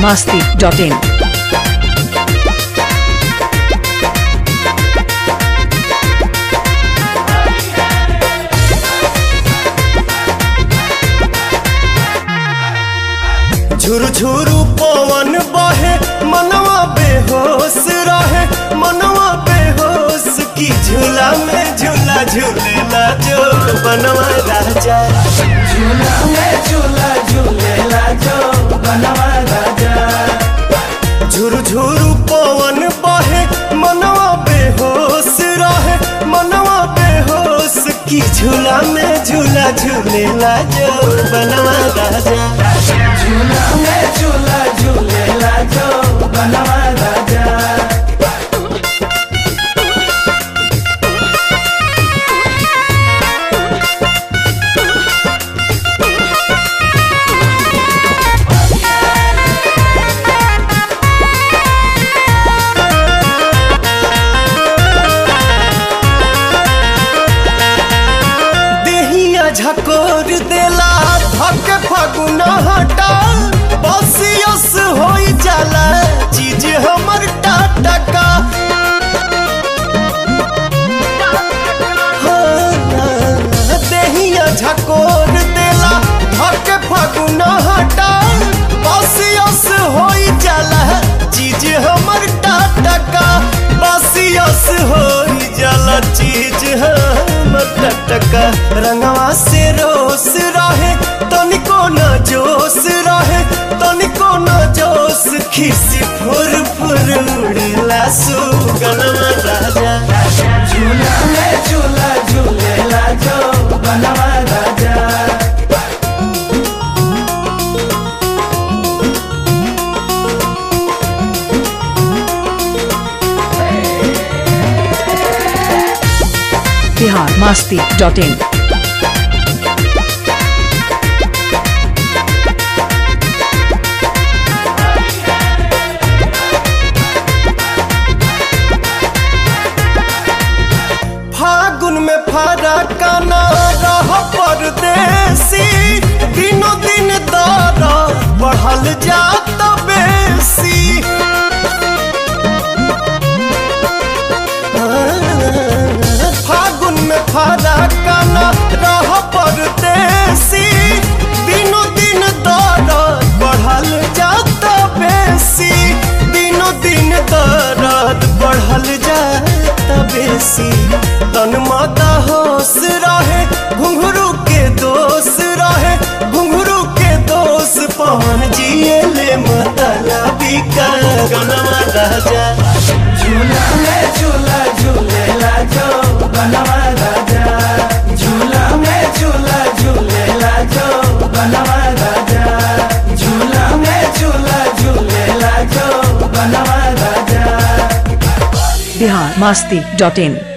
biharmasti.in झुरु झुरु पवन बहे मनवा बेहोश रहे मनवा बेहोश की झूला में झूला झूलेला जो बनवा राजा झूला में झूला झूलेला जो बनवा राजा झुरु झुरु पवन बहे मनवा बेहोश रहे मनवा बेहोश की झूला में झूला झूलेला जो बनवा राजा झूला में झूला झूलेला जो बनवा राजा देहिया झकोर देला धक फगुना हटा बसियस होई जाला चीज हमर टाटका हाँ, देहिया झकोर देला धक फगुना हटा बसियस होई जाला चीज हमर टाटका बसियस होई जाला चीज हमर टटका रंगवा से रोस रहे तनिको न जोश रहे तनिको न जोश खिसी फुर फुर उड़ेला सुगनमा राजा झूला में झूला झूलेला जो बनवा राजा biharmasti.in फागुन में फारा काना रह परदेसी दिनों दिन दर बढ़ल जात बेसी फागुन में फारा काना रह परदेसी दिनों दिन दर बढ़ल जात बेसी दिनों दिन दर्द बढ़ल जात बेसी तन माता होश रहे घुंघरू के दोष रहे घुंघरू के दोष पवन जिए ले मतलबी का गनमा राजा झूला में झूला झूलेला जो बनवा राजा झूला में झूला झूलेला जो बनवा राजा झूला में झूला झूलेला जो बनवा राजा biharmasti.in